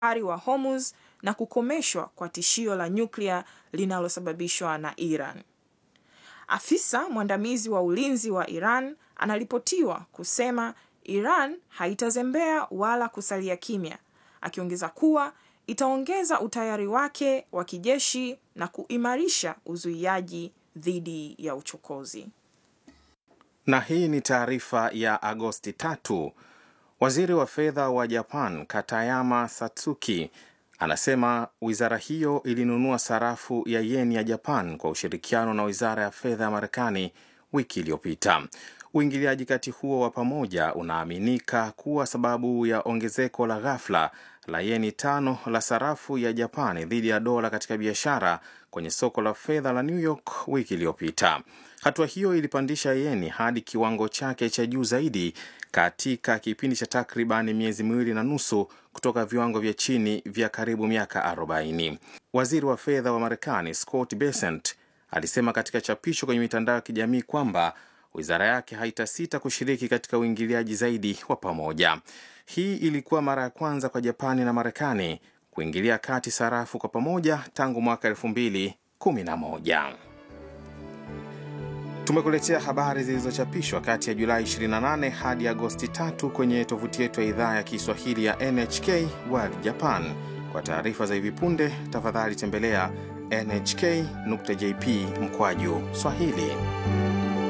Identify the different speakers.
Speaker 1: bahari wa Hormuz na kukomeshwa kwa tishio la nyuklia linalosababishwa na Iran. Afisa mwandamizi wa ulinzi wa Iran anaripotiwa kusema Iran haitazembea wala kusalia kimya, akiongeza kuwa itaongeza utayari wake wa kijeshi na kuimarisha uzuiaji dhidi ya uchokozi.
Speaker 2: Na hii ni taarifa ya Agosti tatu. Waziri wa fedha wa Japan Katayama Satsuki anasema wizara hiyo ilinunua sarafu ya yeni ya Japan kwa ushirikiano na wizara ya fedha ya Marekani wiki iliyopita. Uingiliaji kati huo wa pamoja unaaminika kuwa sababu ya ongezeko la ghafla la yeni tano la sarafu ya Japani dhidi ya dola katika biashara kwenye soko la fedha la New York wiki iliyopita. Hatua hiyo ilipandisha yeni hadi kiwango chake cha juu zaidi katika kipindi cha takriban miezi miwili na nusu kutoka viwango vya chini vya karibu miaka 40. Waziri wa fedha wa Marekani Scott Bessent alisema katika chapisho kwenye mitandao ya kijamii kwamba wizara yake haitasita kushiriki katika uingiliaji zaidi wa pamoja. Hii ilikuwa mara ya kwanza kwa Japani na Marekani kuingilia kati sarafu kwa pamoja tangu mwaka 2011. Tumekuletea habari zilizochapishwa kati ya Julai 28 hadi Agosti 3 kwenye tovuti yetu ya idhaa ya Kiswahili ya NHK World Japan. Kwa taarifa za hivi punde, tafadhali tembelea nhk.jp mkwaju Swahili.